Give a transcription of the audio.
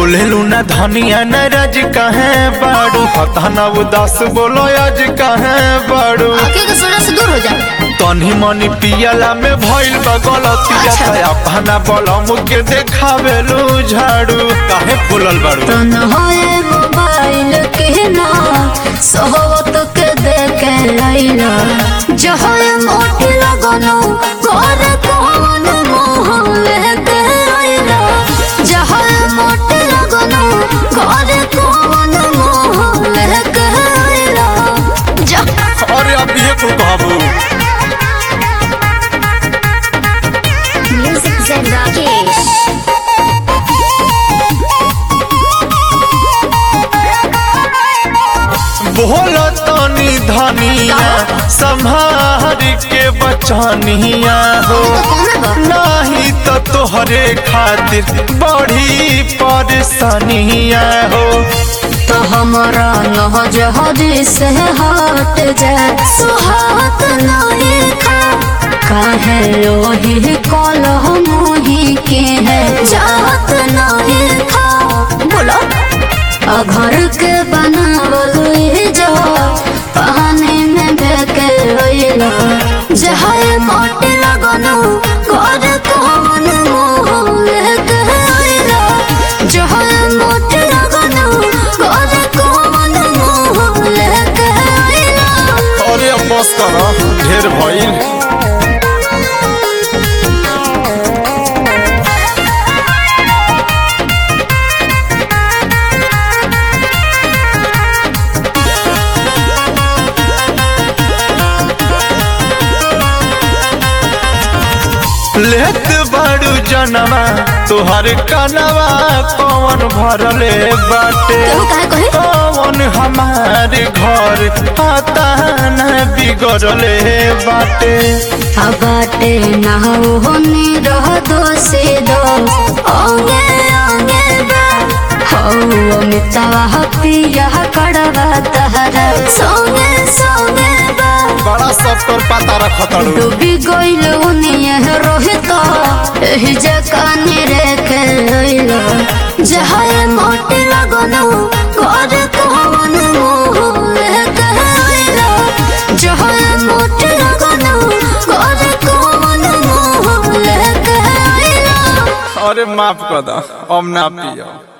बोलेलू ना धनिया न रज कहे बाड़ू पता ना उदास बोलो आज कहे बाड़ू आके के सोना से दूर हो जा तनी मनी पियला में भइल बा गलतिया अच्छा। त अपना बलम के देखावेलू झाड़ू काहे बोलल बाड़ू तन होए मोबाइल के ना सोहवत के देखे लैला जहोए मोटी लगनो कर कौन मोह लेके लैला जहोए मोटी लगनो कर कौन मोह लेके लैला जा अरे अब ये कुल कहबू म्यूजिक से राकेश बोल तनी धनिया संभार के बचनिया हो नहीं तो तोहरे खातिर बड़ी परेशानिया हो तो हमारा नहज हज से हट जाए सुहात नहीं खा काहे लोही कल मोही के है जात नहीं खा बोलो आ घर के बनावल ये जो पानी में बेके होइला जहाए मोटे लगनो घर कौन मोह लेके होइला जहाए मोटे लगनो घर कौन मोह लेके होइला अरे अब बस कर ढेर भइल लेत बाड़ू जनवा तोहर कनवा कौन भरले बाटे केहू काहे कहे कौन हमारे घर पता न बिगड़ले बाटे बाटे ना होने रह दो से दो ओंगे ओंगे बा हो मितवा पिया कड़वा तहरा सोने सोने बा बड़ा सब पर पता रखतड़ू डूबी गइल उनिए रोहित एही जकाने रेखे लइलो जहाए मोटे लगनो कर कौन मोह लेके लइलो जहाए मोटे लगनो कर कौन मोह लेके लइलो अरे माफ कर दा अब ना पियो